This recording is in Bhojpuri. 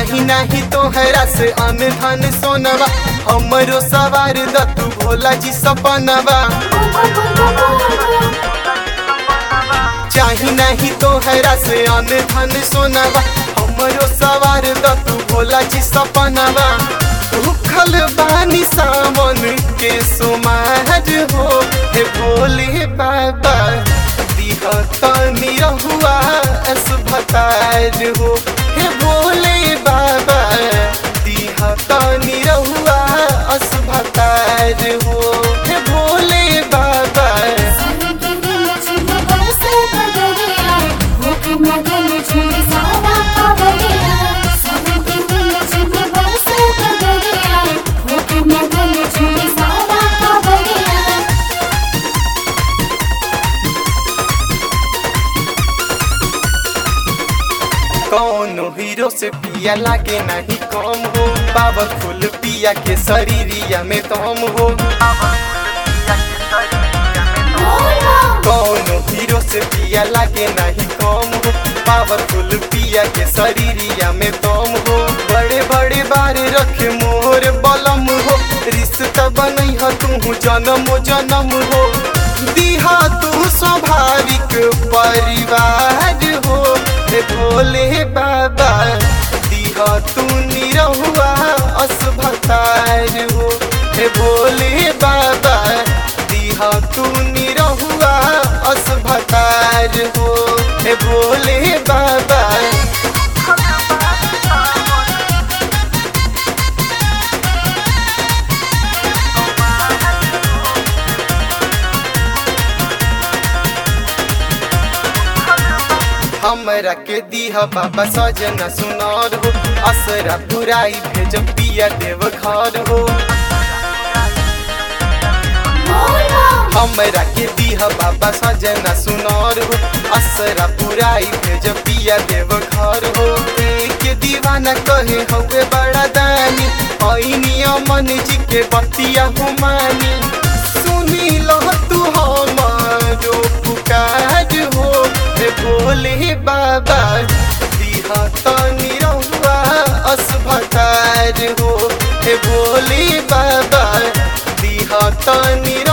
चाही नाही तोहरा से अन धन सोनवा हमरो सवार द तू भोला जी सपनवा चाही नहीं तोहरा से अन धन सोनवा हमरो सवार द तू भोला जी सपनवा भूखल बानी सावन के सुमार हो हे भोले बाबा दिह तनी रहुआ असभतार हो हे भोले बाबा दिह तनी रहुआ असभतार हो हे भोले बाबा कौनो हीरो से पिया लागे नहीं कम हो बाबा फूल पिया के शरीरिया में तम हो कौनो हीरो से पिया लागे नहीं कम हो पावरफुल पिया के शरीरिया में तम हो बड़े बड़े बार रखे मोर बलम हो रिश्ता बनई ह तू जन्म जन्म हो दिहा तू स्वाभाविक परिवार हो हे भोले बाबा दिहा तू निरहुआ असभतार हो हे भोले बाबा दिहा तू निरहुआ असभतार हो हे भोले बाबा हमरा के दीह बाबा सजना सुनार हो असरा पुराई भेज पिया देव घर हो हमरा के दीह बाबा सजना सुनार हो असरा पुराई भेज पिया देव घर हो के दीवाना कहे हवे बड़ा दानी ऐनी मन जी के बतिया हुमानी सुनी लो तू हमारो पुकार हो हे भोले बाबा दिहा तनी रहुआ असभतार हो हे भोले बाबा दिहा तनी